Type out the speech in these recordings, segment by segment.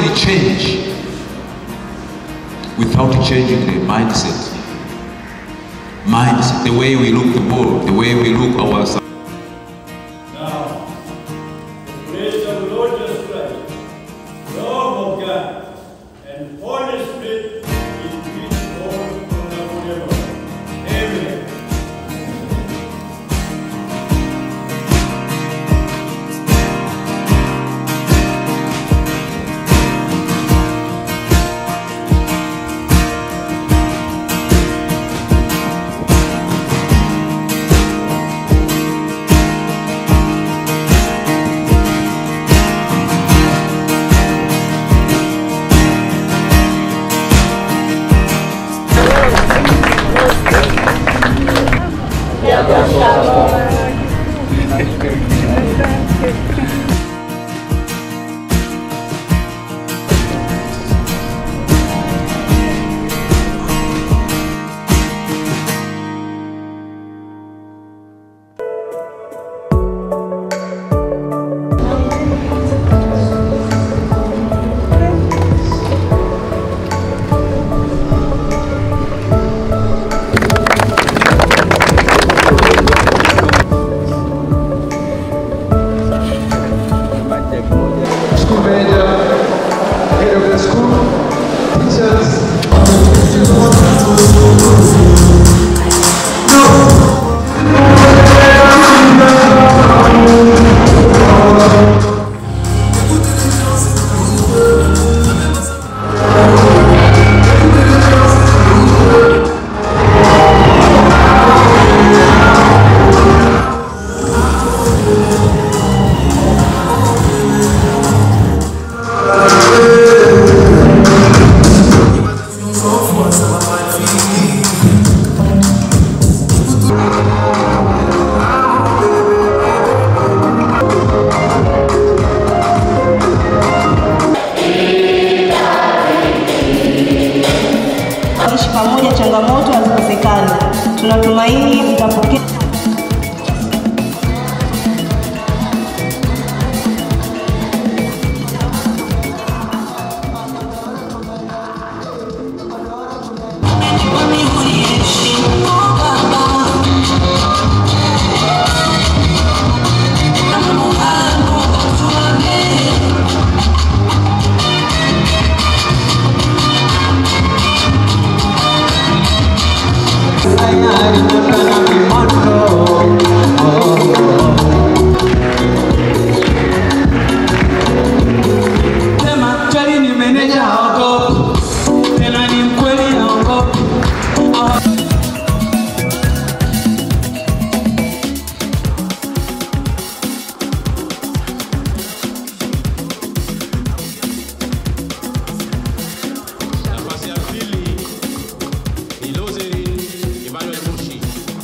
actually change without changing the mindset. Mindset, the way we look the world, the way we look ourselves. Now, the grace of the Lord Jesus Christ, the love of God, and Holy Spirit is with all forever. Amen. school manager, head of the school, teachers. Ishi pamoja, changamoto hazikosekani. Tunatumaini mtapokea Sema Chali ni meneja haogopi, tena ni mkweli haogopi. Nafasi ya pili ni Lozerin Emmanuel Mushi.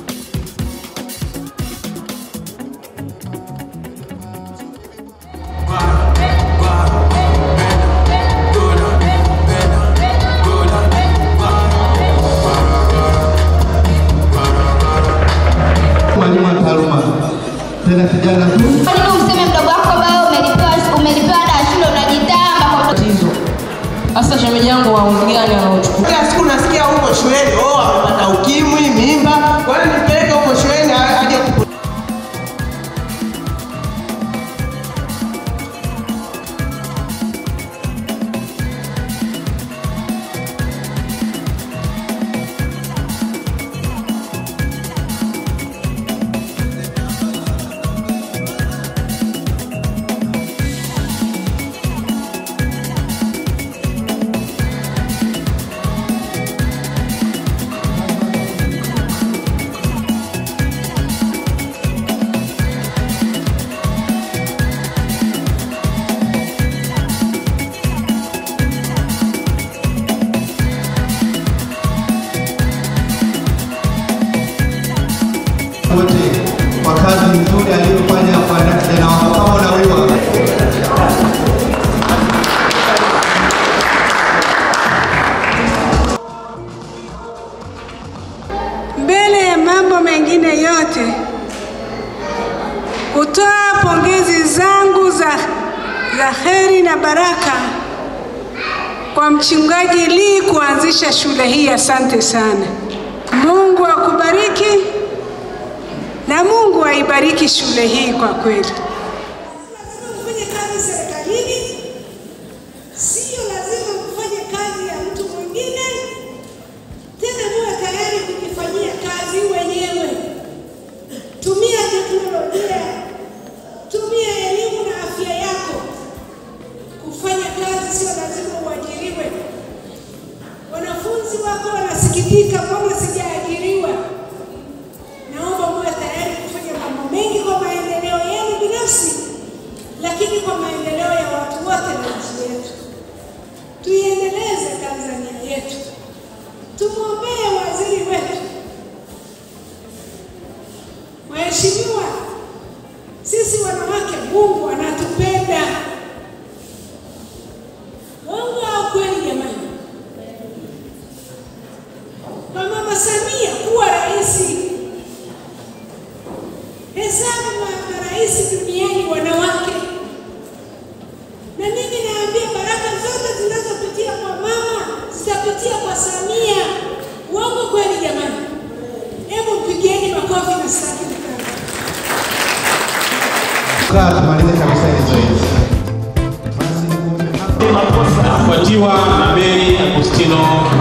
Mwalimu wa taaluma tena kijana tu Kwa nini useme mdogo wako ambaye umelipewa umelipewa ada ya shule unajitamba kwa tatizo. Sasa shemeji yangu wa umri gani anaochukua? Kila siku nasikia huko shuleni, oh, amepata ukimwi, mimba. Kwa hiyo nipeleke huko shuleni aje kupu- wote kwa kazi nzuri aliyofanya kwa kijana wako kama unawiwa. Mbele ya mambo mengine yote, kutoa pongezi zangu za, za heri na baraka kwa mchungaji Lee kuanzisha shule hii. Asante sana. Mungu akubariki na Mungu aibariki shule hii kwa kweli. Kufanya kazi serikalini sio lazima kufanya kazi ya mtu mwingine, tena muwe tayari kujifanyia kazi wenyewe. Tumia teknolojia, tumia elimu na afya yako kufanya kazi, sio lazima uajiriwe. Wanafunzi wako wanasikitika, mbona sijaajiriwa? Naomba muwe tayari kufanya mambo mengi kwa maendeleo yenu binafsi, lakini kwa maendeleo ya watu wote na nchi yetu. Tuiendeleze Tanzania yetu, tumwombee waziri wetu. Waheshimiwa, sisi wanawake, Mungu anatupenda. Mungu au kweli jamani? Kwa Mama Samia kuwa rais, hesabu ma- marais duniani wanawake, na mimi naambia baraka zote zinazopitia kwa mama zitapitia kwa Samia. Uongo kweli jamani? Hebu mpigieni makofi na sitaki mkao. Kaa tumalize kabisa hili zoezi. Afuatiwa na Mary Agustino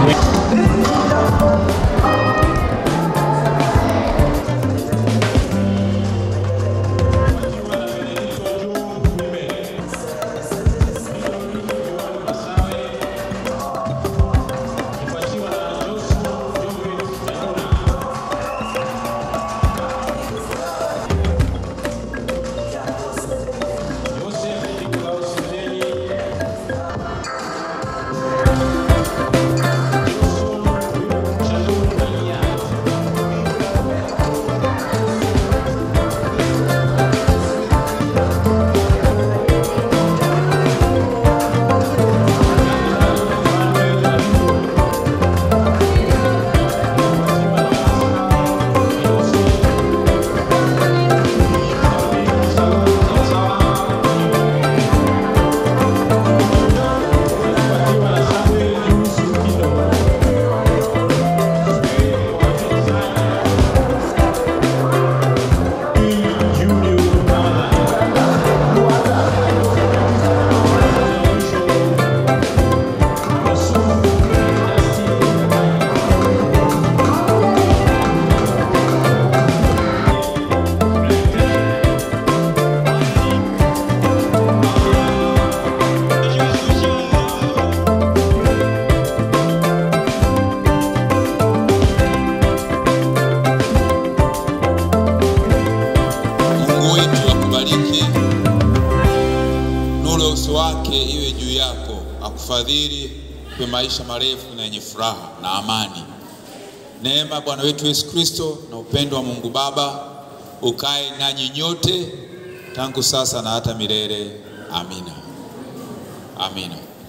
Mungu wetu akubariki, nuru ya uso wake iwe juu yako, akufadhili, kwa maisha marefu na yenye furaha na amani. Neema ya Bwana wetu Yesu Kristo na upendo wa Mungu Baba ukae nanyi nyote tangu sasa na hata milele. Amina, amina.